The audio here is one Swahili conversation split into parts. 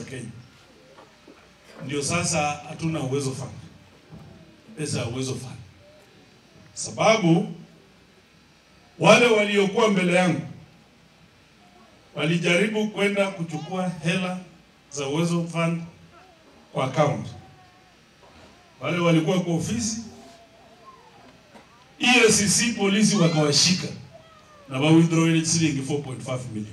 Kenya. Ndio sasa hatuna uwezo fund, pesa ya uwezo fund, sababu wale waliokuwa mbele yangu walijaribu kwenda kuchukua hela za uwezo fund kwa account. Wale walikuwa kwa ofisi EACC polisi wakawashika na wa withdraw ile shilingi 4.5 million.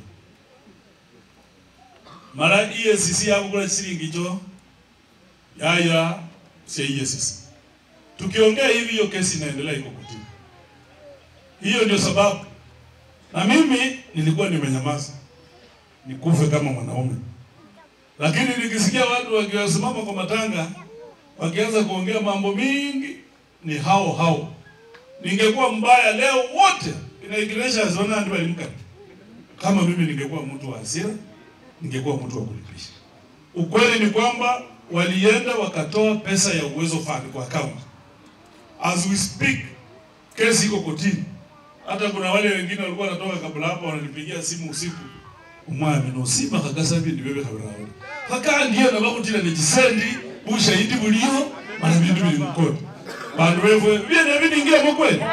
Mara EACC hapo kuna shilingi jo yaya si EACC. Tukiongea hivi hiyo kesi inaendelea iko kotini. Hiyo ndio sababu na mimi nilikuwa nimenyamaza nikufe kama mwanaume, lakini nikisikia watu wakiwasimama kwa matanga wakianza kuongea mambo mingi, ni hao hao. Ningekuwa mbaya leo wote inaikiresha zona ndio alimka. Kama mimi ningekuwa mtu wa hasira, ningekuwa mtu wa kulipisha. Ukweli ni kwamba walienda wakatoa pesa ya uwezo fund kwa account. As we speak, kesi iko kotini. Hata kuna wale wengine walikuwa wanatoka kabla hapo wananipigia simu usiku. Umwami no simba kagasabi ndi bebe kabirawo. Haka ndiyo na bakutira ne kisendi bushahidi buliyo mara bintu biri mukoni. Bantu bevwe byene bidingira mu kweli.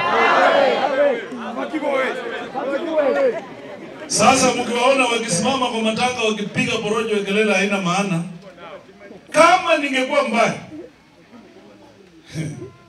Sasa mkiwaona wakisimama kwa matanga wakipiga porojo kelele haina maana. Kama ningekuwa mbaya